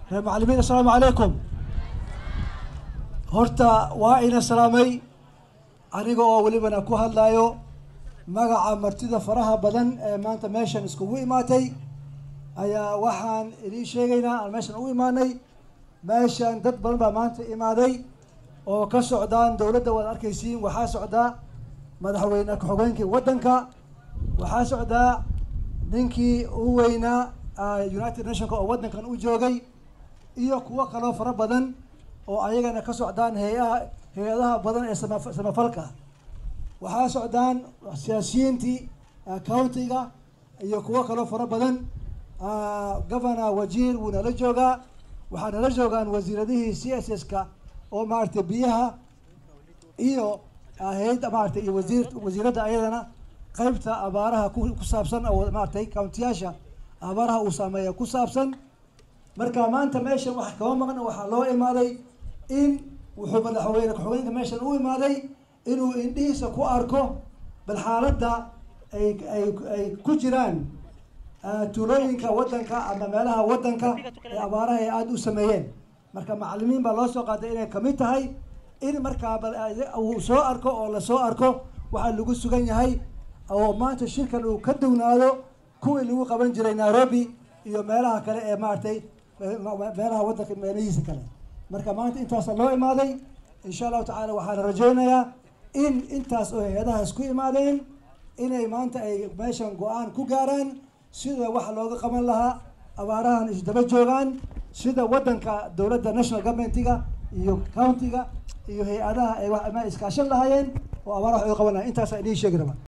reer macallimiin assalaamu calaykum horta waa ina salaamay aniga oo welibana ku hadlayo magaca martida faraha badan ee maanta meeshan iskugu imaatay ayaa waxaan idiin sheegaynaa aan meeshan u imaanay meeshan dad badan baa maanta imaaday oo ka socdaan dowladda waad arkaysiin waxaa socdaa madaxweyne ku-xigeenkii waddanka waxaa socdaa ninkii u weynaa united nationka oo waddankan u joogay iyo kuwo kaloo fara badan oo ayagana ka socdaan hay-aha hay-adaha badan ee sama samafalka waxaa socdaan siyaasiyiintii countiga iyo kuwo kaloo fara badan governor wajiir wuu nala joogaa waxaa nala joogaan wasiiradihii c s s ka oo maaragtay biyaha iyo hay-adda maaragtay iyo wasiir wasiiradda ayadana qaybta abaaraha ku ku saabsan oo maaragtay countiyaasha abaaraha uu saameeya ku saabsan marka maanta meeshan wax kaba maqna waxaa loo imaaday in wuxuu madaxweyne ku-xigeenka meeshan u imaaday inuu indhihiisa ku arko bal xaaladda ay ay ay ku jiraan tuulooyinka waddanka ama meelaha waddanka ee abaaraha ay aada u sameeyeen marka macallimiin baa loo soo qaaday inay kamid tahay in markaa bal uu soo arko oo lasoo arko waxaa lagu sugan yahay oo maanta shirkan uu ka dugnaado kuwii lagu qaban jiray nairobi iyo meelaha kale ee maaragtay meelaha waddanka meelihiisa kale marka maanta intaasa loo imaaday insha allahu tacaala waxaana rajaynayaa in intaas oo hay-adaha isku imaadeen inay maanta ay meeshan go-aan ku gaaraan sida waxa looga qaban lahaa abaarahan isdaba joogaan sida waddanka dowladda national governmentiga iyo countiga iyo hay-adaha ay iskaashan lahaayeen oo abaaraha wax uga qaban lahayen intaasa idiin sheegi raba